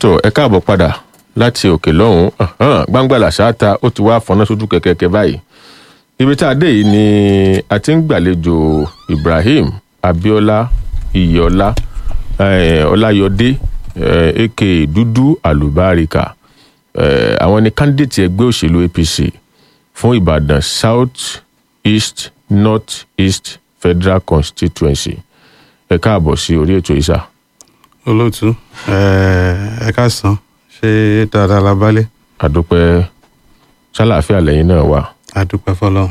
tó ẹ káàbọ̀ padà láti òkè lọ́hùn-ún gbangbala ṣáàtà ó ti wá fọnà sójú kẹ̀kẹ́ báyìí ibi tá a dé yìí ni a ti ń gbàlejò Ibrahim Abiola Iyọlá Ọláyọdé aka Dúdú Àlùbáríkà àwọn ni candidate ẹgbẹ́ òṣèlú APC fún Ìbàdàn South East North East Federal Constituency ẹ káàbọ̀ sí orí ètò ìsà. olóòtú ẹ káàsán ṣé dáadáa la bálẹ̀. àdúpẹ́ ṣàlàáfíà lẹ́yìn náà wà. àdúpẹ́ fọlọ́.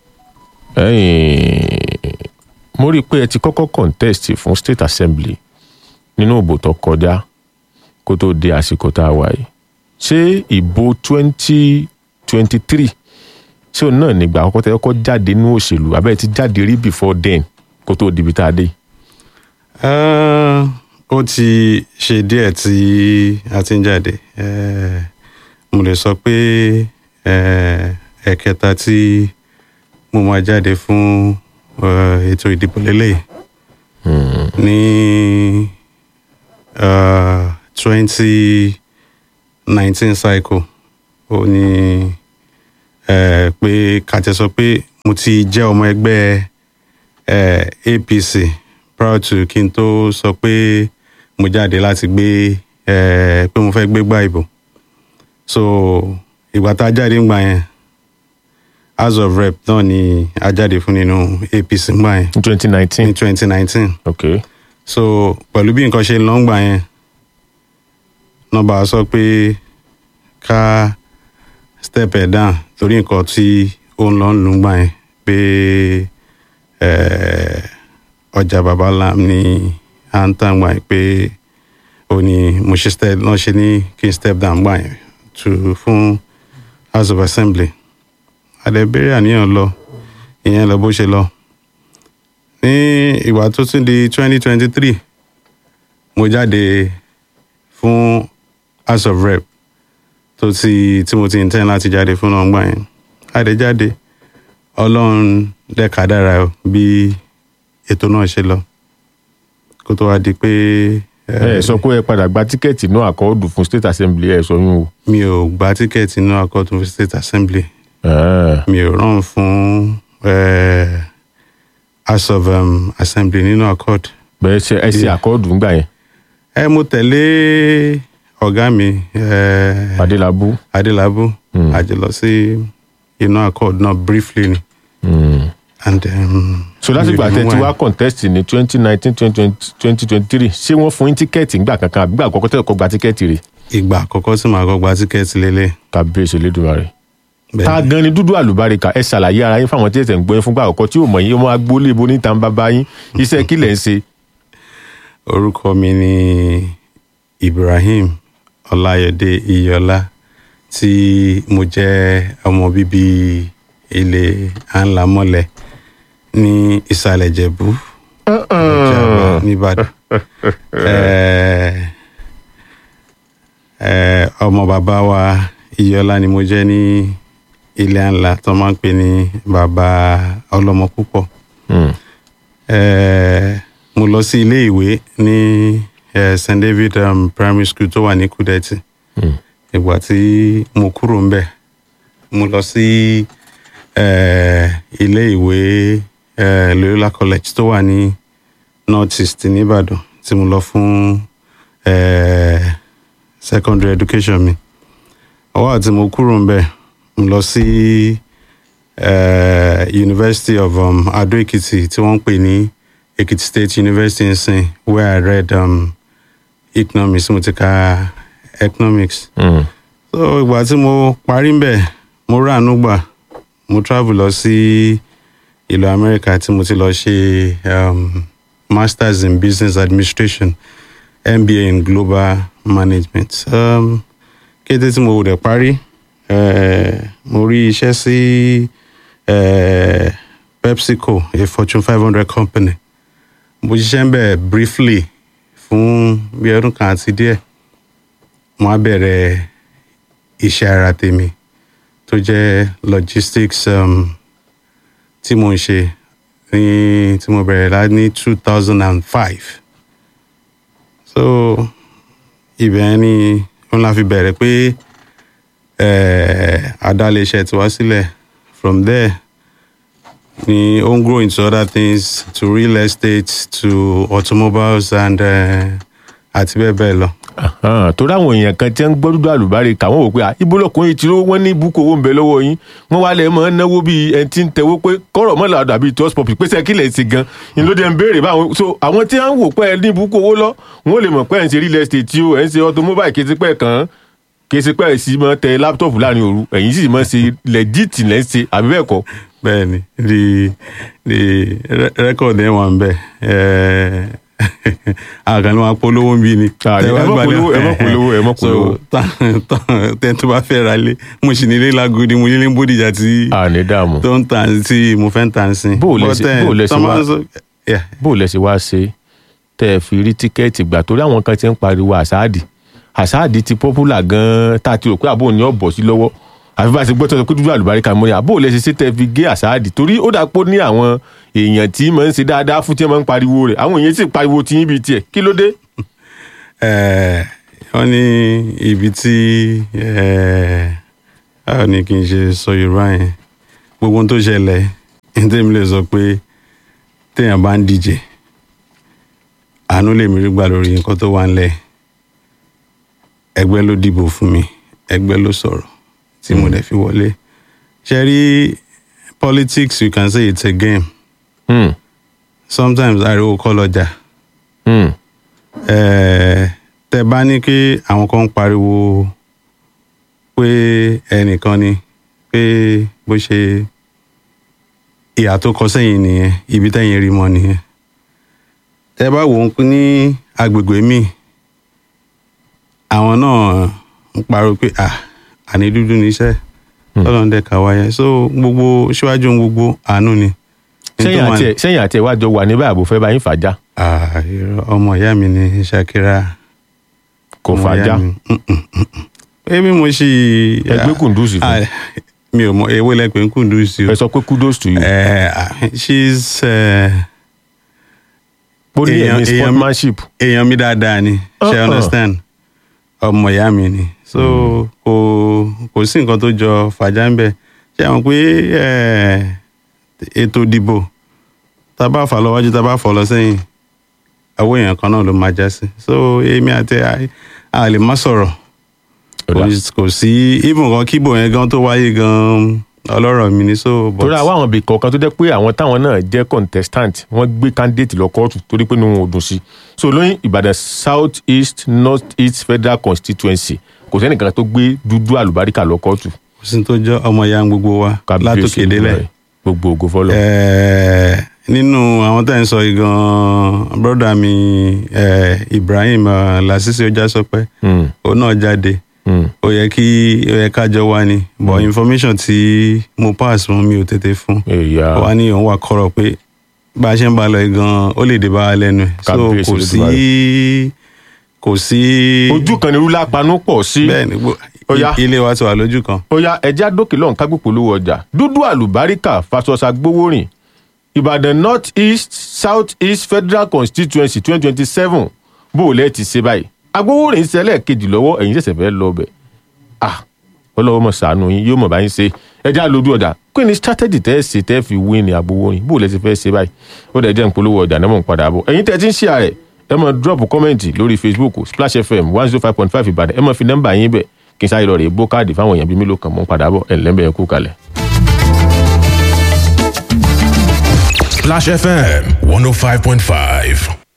ẹ̀yin mo rí i pé ẹ ti kọ́kọ́ contest fún state assembly nínú ìbò tó kọjá kó tó di àsìkò tá a wà yìí ṣé ìbò twenty twenty three ṣé òun náà nígbà àkọ́kọ́ tẹ́ kọ́kọ́ jáde nínú òṣèlú abẹ́rẹ́ ti jáde rí before then kó tó di ibi tá a dé. ó ti ṣe díẹ̀ tí a ti ń jáde mo lè sọ pé ẹ̀kẹta tí mo máa jáde fún ètò ìdìbò lélẹ̀ ní twenty nineteen cycle ó ní pé kàtẹ́ sọ pé mo ti jẹ́ ọmọ ẹgbẹ́ APC prior to kí n tó sọ pé mo jáde láti gbé pé mo fẹ́ gbégbá ìbò so ìgbà tá a jáde ń gbà yẹn house of rep náà ni a jáde fún nínú APC ń gbà yẹn ní twenty nineteen ní twenty nineteen ok so pẹ̀lú bí nǹkan ṣe ń lọ ń gbà yẹn nọ́mbà sọ pé ká step ẹ̀ down torí nǹkan tí ó ń lọ ń lù ń gbà yẹn pé ọjà baba lam ni à ń tàn gbà yẹn pé ó ní mo ṣe step náà ṣe ní kí n step down gbà yẹn to fún house of assembly àdẹ̀bẹ̀rẹ̀ àníyàn lọ ìyẹn lọ bó ṣe lọ ní ìgbà tó tún di twenty twenty three mo jáde fún house of rep tó ti tí mo ti intend láti jáde fún náà gbà yẹn àdé jáde ọlọ́run dẹ́ka dára bí ètò náà ṣe lọ kó tó wá di pé. ẹ sọ pé ẹ padà gba tíkẹ́ẹ̀tì náà àkọọ́dù fún state assembly ẹ sọ yún o. mi ò gba tíkẹ́ẹ̀tì náà àkọ́tún fún state assembly Ah, mi ò rán fún eh, house of um, assembly nínú accord. bẹ́ẹ̀ ṣe ẹ ṣe àkọọ́dù ńgbà yẹn ẹ mo tẹ̀lé ọ̀gá mi eh, Adélabú. adélábù àjẹ lọ sí inú accord náà briefly ni. Mm. and um, so lásìkò àtẹ tí mi ò wàá contest ní twenty nineteen twenty twenty three ṣé wọ́n fún yín tíkẹ́ẹ̀tì ńgbà kankan àbí gbà àkọ́kọ́ tẹ́lẹ̀ kọ́ gba tíkẹ́ẹ̀tì rẹ̀ ìgbà àkọ́kọ́ tí màá kọ́ gba tíkẹ́ẹ̀tì lélẹ̀. kábíyèsí Elédùmarè. Bẹ́ẹ̀ ta ni. gan ni dúdú àlùbáríkà ẹ ṣàlàyé ara yín fáwọn tí ẹsẹ̀ ń gbọ́ yín fúngbà àkọ́kọ́ tí ò mọ̀ yín ọmọ agbólé ibo níta ń bàbá yín iṣẹ́ kí lẹ̀ ń ṣe. orúkọ mi ni Ibrahim Ọláyọdé Iyọlá tí mo jẹ́ ọmọ bíbí ilé Ànlámọ́lẹ̀ ní ìsàlẹ̀ Ìjẹ̀bú Ìjàgbá nìbàdàn Eh, eh, ọmọ bàbá wa Iyọlá ni mo jẹ́ ní ilé ńlá tó máa ń pè ní bàbá ọlọ́mọ púpọ̀ Mm. eh, mo lọ sí ilé ìwé ní eh, St David um, primary school tó wà ní Kúdẹ̀tì Mm. ìgbà tí mo kúrò ń bẹ̀ mo lọ sí eh, ilé ìwé eh, Loyola College tó wà ní North East nìbàdàn tí mo lọ fún eh, secondary education mi ọwọ́ àti mo kúrò ń bẹ̀ mo lọ sí eh, University of um, Ado Ekiti tí wọ́n ń pè ní Ekiti State University nsìn where I read um, economics mo ti ka economics Mm. so ìgbà tí mo parí ń bẹ̀ mo ráàánú gbà mo travel lọ sí ìlú Amẹ́ríkà tí mo ti lọ ṣe um, masters in business administration MBA in global management um, kété tí mo rẹ̀ parí eh, mo rí iṣẹ́ sí eh, PepsiCo a Fortune five hundred company mo ṣiṣẹ́ ń bẹ̀ briefly fún bí ọdún kan àti díẹ̀ mo á bẹ̀rẹ̀ iṣẹ́ ara tèmi tó jẹ́ logistics um, tí mo ń ṣe ní tí mo bẹ̀rẹ̀ lá ní two thousand and five so ibẹ̀ ni òun la fi bẹ̀rẹ̀ pé adáléeṣẹ́ tiwa sílẹ̀ from there ni ó ń grow into other things to real estate to automobiles and àti bẹ́ẹ̀ bẹ́ẹ̀ lọ. torí àwọn èèyàn kan tí ń gbọ́ dúdú àlùbárí kà wọ́n wò pé ibùdókùnrin tí wọ́n ní búkú owó ń bẹ lọ́wọ́ yín wọ́n wá lẹ́ mọ́ náwó bíi ẹni tí ń tẹ̀wó pé kọ́rọ̀ mọ́ làdà bíi toast pop pèsè kílẹ̀ sí gan ni ló dé ń béèrè báwọn so àwọn tí wọ́n wò pé ẹ ní búkú owó lọ wọ́n lè mọ̀ pé ẹ̀ ń ṣe real estate tí ó ẹ̀ ń ṣe automobile kí tipẹ́ kan kí tipẹ́ sí mọ́ tẹ láptọ̀pù láàrin òru ẹ̀yìn sì mọ́ ṣe legit lẹ́ ń ṣe àbí bẹ́ẹ̀ kọ́. bẹ́ẹ̀ni the the record ẹ wà ń bẹ àkànní wa polówó ń bí ni. ẹ mọ polówó ẹ mọ polówó ẹ mọ polówó. tẹ́ni tó bá fẹ́ ra lé mo sì nílé lágodi mo nílé bódìjà tí. a ní dààmú. tó ń tàn tí mo fẹ́ ń tàn sí. bó o lẹ ṣe bó o lẹ ṣe wá bó o lẹ ṣe wá ṣe tẹ ẹ fi rí tíkẹ́ẹ̀tì gbà torí àwọn kan ti ń pariwo àsáàdì àsáàdì ti popular gan-an tá a ti rò pé àbò ní ọ̀bọ̀ sí lọ́wọ́ àfi bá a ti gbọ́ tó sọ pé dúdú àlùbáríkà mọ́ ni àbò lẹ ṣe ṣe tẹ fi gé àsáàdì torí ó dà pé ó ní àwọn èèyàn tí máa ń ṣe dáadáa fún tí wọ́n máa ń pariwo rẹ̀ àwọn èèyàn sì pariwo tí yín bíi tiẹ̀ kí ló dé. wọ́n ní ibi tí báwo ni kì í ṣe sọ yorùbá yẹn gbogbo ohun tó ṣẹlẹ̀ ní tèmi lè sọ pé téèyàn bá ń díje àánú lèmi rí gbà lórí nǹkan tó wà ńlẹ̀ ẹgbẹ́ ló dìbò fún mi ẹgbẹ́ ló sọ̀rọ̀ tí mo dẹ̀ fi wọlé ṣe rí politics you can say it's a game Hmm. sometimes ariwo kọ́ lọ́jà Hmm. Eh, tẹ bá ní kí àwọn kan ń pariwo pé ẹnìkan ni pé bó ṣe ìhà tó kọ sẹ́yìn nìyẹn ibi tẹ́yìn rí mọ́ nìyẹn tẹ bá wò ó ní agbègbè míì àwọn náà ń pariwo pé à àní dúdú níṣẹ́ lọ́dọ̀ ń dẹ́ka wáyé so gbogbo síwájú ohun gbogbo àánú ni. sẹ́yìn àti ẹ̀ sẹ́yìn àti ẹ̀ wá jọ wà níbẹ̀ àbò fẹ́ bá yín fàájà Ah, irọ́, ọmọ ìyá mi ni Shakira kò ọmọ fàájà ìyá mi. Mm, mm, mm, mm. ebi mo ṣì. ẹgbẹ́ kùndùsì fún Ah, mi ò mọ ewé lẹ́pẹ̀ ń kùndùsì o. ẹ sọ pé kudos to you Eh, ah, she's eh, ó ní èèyàn- ẹ̀mí èèyàn- sportsmanship èèyàn mi dáadáa ni ṣe Uh-uh. understand ọmọ ìyá mi ni so kò kò sí nǹkan tó jọ fàjà ń bẹ ṣe àwọn pé eh, ètò ìdìbò tá a bá fà lọ wájú tá a bá fọ lọ sẹ́yìn àwọn èèyàn kan náà ló máa já sí so èmi àti ẹ, a lè má sọ̀rọ̀ Ó dà. kò- kò sí even kan kíbò yẹn gan tó wáyé gan ọlọ́rọ̀ mi ni so but torí àwọn àwọn ibì kọ̀ọ̀kan tó jẹ́ pé àwọn táwọn náà jẹ́ contestant wọ́n gbé candidate lọ kóòtù torí pé inú wọn ò dùn sí so lóyún ìbàdàn south east north east federal constituency kò sẹ́nìkan tó gbé dúdú àlùbáríkà lọ kóòtù kò sí tó jọ ọmọ ìyá gbogbo wa látòkè délẹ̀. gbogbo ògo fọlọ. Eh, nínú àwọn tá à ń sọ yìí gan broda mi eh, Ibrahim uh, Lasisi Ojasọpẹ Hmm, òun náà jáde hmm. ó yẹ kí ó yẹ kájọ wá ni but information tí mo pass fún mi ò tètè fún èyà ó wá ní òun wà kọ̀rọ̀ pé bá a ṣe ń bá a lọ yìí gan ó lè dé bá wa lẹ́nu ẹ̀ so Kábíyèsí kò sí Olódùmarè. kò sí ojú kan ní rúlá panú pọ̀ sí. bẹ́ẹ̀ ni gbó- Ó yá. ilé wa ti wà lójú kan ó yá ẹja dókè lọ́hùn ká gbòpò lówó ọjà dúdú àlùbáríkà fasọsà gbówórìn ìbàdàn north east south east federal constituency twenty twenty seven bó o lẹ́ẹ̀ ti ṣe báyìí agbówórìn ṣẹlẹ̀ kejì lọ́wọ́ ẹ̀yin ṣẹ̀ṣẹ̀ fẹ́ lọ bẹ̀ ah ọlọ́wọ́ mọ̀ sànù yín yóò mọ̀ bá yín ṣe ẹja lójú ọjà kí ni strategy tẹ́ ẹ ṣe tẹ́ ẹ fi win ní agbówórìn bó o lẹ́ẹ̀ ti fẹ́ ṣe báyìí ó dẹ̀ jẹ́ ìpolówó ọjà náà mọ̀ ń padà bọ̀ ẹ̀yin tẹ́ ẹ ti ń ṣe àrẹ̀ ẹ mọ̀ drop comment lórí facebook splash fm one zero five point five ìbàdàn ẹ mọ̀ fi nọ́mbà yín bẹ̀ kí n sáré lọ rè é bó káàdì fáwọn èèyàn bíi mélòó kan mọ́ ń padà bọ̀ ẹ̀ ńlẹ́bẹ̀ẹ́ kú kalẹ̀. Splash FM 105.5.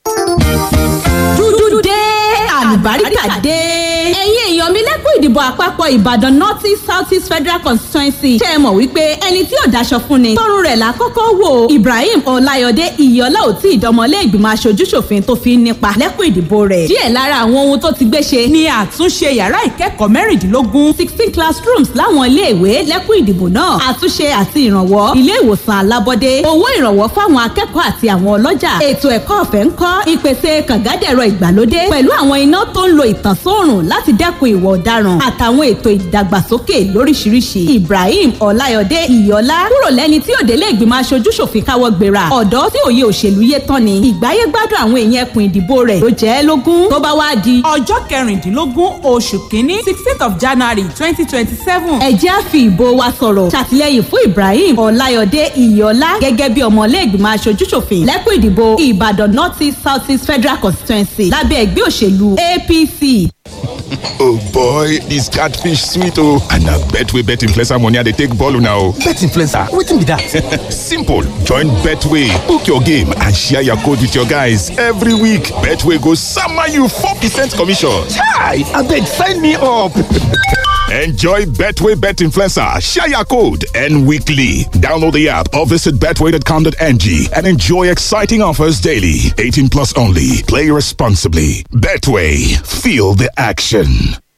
dúdú dé àlùbáríkà dé. ẹ̀yin èèyàn mi lẹ́kùn ìdìbò àpapọ̀ ìbàdàn north east south east federal constituency ṣe é mọ̀ wípé ẹni tí ò daṣọ fún ni tọrùn rẹ̀ là kọ́kọ́ wò ibrahim ọláyọdé ìyọlá ò tí ìdánmọlé ìgbìmọ̀ aṣojúṣòfin tó fi ń nípa lẹ́kùn ìdìbò rẹ̀ díẹ̀ lára àwọn ohun tó ti gbé ṣe ni àtúnṣe yàrá ìkẹ́kọ̀ọ́ mẹ́rìndínlógún sixteen classrooms láwọn iléèwé lẹ́kùn ìdìbò náà àtúnṣe àti ìrànwọ́ ilé ìwòsàn alábọ́dé owó ìrànwọ́ fáwọn akẹ́kọ̀ọ́ àti àwọn ọlọ́jà ètò ẹ̀kọ́ ọ̀fẹ́ ń kọ́ ìpèsè kàngádẹ̀rọ ìgbàlódé pẹ̀lú àwọn iná tó ń lo ìtànsóòrùn láti dẹ́kun ìwà ọ̀daràn ìtanràn àtàwọn ètò ìdàgbàsókè lóríṣiríṣi ibrahim ọláyọdé ìyọlá kúrò lẹ́ni tí òdélé ìgbìmọ̀ aṣojú ṣòfin káwọ́ gbéra ọ̀dọ́ tí òye òṣèlú yé tán ni ìgbáyé gbádùn àwọn èèyàn ẹkùn ìdìbò rẹ̀ ló jẹ́ lógún tó bá wá di ọjọ́ kẹrìndínlógún oṣù kínní sixteenth of january twenty twenty seven. ẹ jẹ́ á fi ìbò wa sọ̀rọ̀ ṣàtìlẹ́yìn fún ibrahim ọláyọdé ìyọlá gẹ́gẹ́ bí ọmọlẹ́gbìmọ̀ aṣojúṣòfin lẹ́kùn ìdìbò ìbàdàn north east south east federal constituency lábẹ́ ẹgbẹ́ òṣèlú apc. oh boy dis catfish sweet oh and na betway bet influencer money i dey take ball una o. bet influencer wetin be that. simple join betway book your game and share your code with your guys every week betway go sama you four percent commission. chai abeg sign me up. Enjoy Betway Bet Influencer, share your code, and weekly. Download the app or visit betway.com.ng and enjoy exciting offers daily. 18 plus only. Play responsibly. Betway, feel the action.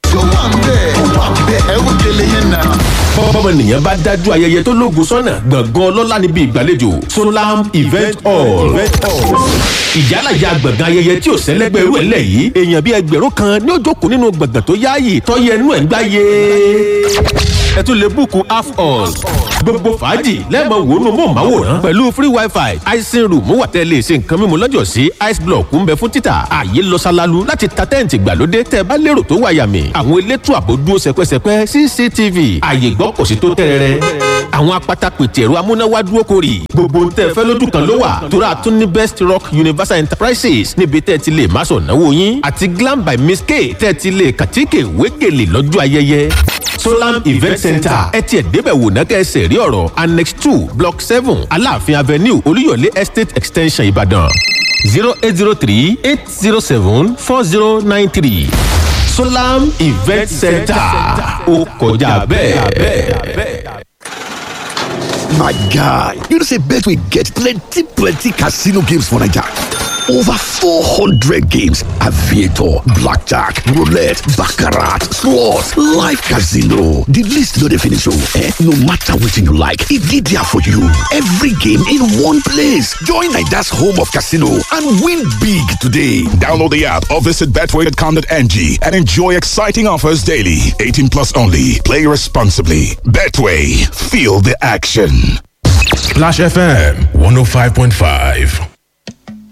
bọ́mọnìyàn bá dájú ayẹyẹ tó lógun sọ́nà gbọ̀ngàn ọlọ́lá níbi ìgbàlejò solam event hall ìjálàjà gbọ̀ngàn ayẹyẹ tí ò sẹ́lẹ́gbẹ́ irú ẹ̀ lẹ̀ yìí èèyàn bíi ẹgbẹ̀rún kan ní ó jókòó nínú gbọ̀ngàn tó yáàyè tọ́yẹ inú ẹ̀ ń gbáyé ẹ tún lè búùkù half hall gbogbo fàájì lẹ́ẹ̀mọ wòónù mọ̀ọ́máwòrán pẹ̀lú free wifi icing room wà tẹ́ lè ṣe nǹkan mímu lọ́jọ́ sí ice block ń bẹ fún títà ààyè lọ ṣalalu láti ta tẹ́ǹtì gbàlódé tẹ́ bá lérò tó wà yàmì àwọn elétò àbò dúró sẹpẹsẹpẹ cctv ààyè gbọ́ kò sí tó tẹ́rẹ̀rẹ́ àwọn apata pètè ẹ̀rọ amúnáwá dúró korì gbogbo ń tẹ́ fẹ́ lójú kan ló wà tóra tún ní best rock universal enterprises níbi tẹ́ ti lè má sọ̀ náwó yín àti glam by miss k tẹ́ ti lè kàtíkè wégele lọ́jọ́ ayẹyẹ solam event center ẹ tiẹ̀ débẹ̀ wò ná kẹ́sẹ̀ rí ọ̀rọ̀ annex two block seven aláàfin avenue olúyọ̀lé estate extension ìbàdàn zero eight zero three eight zero seven four zero nine three solam event center ó kọjá bẹ́ẹ̀. My guy, you know say Betway get plenty plenty casino games for Naija. Over 400 games, aviator, blackjack, roulette, baccarat, slots, live casino. The list no dey finish oh. Eh? No matter wetin you like, e dey there for you. Every game in one place. Join Naija's home of casino and win big today. Download the app or visit betway.com.ng and enjoy exciting offers daily. 18 plus only. Play responsibly. Betway, feel the action. Splash FM 105.5.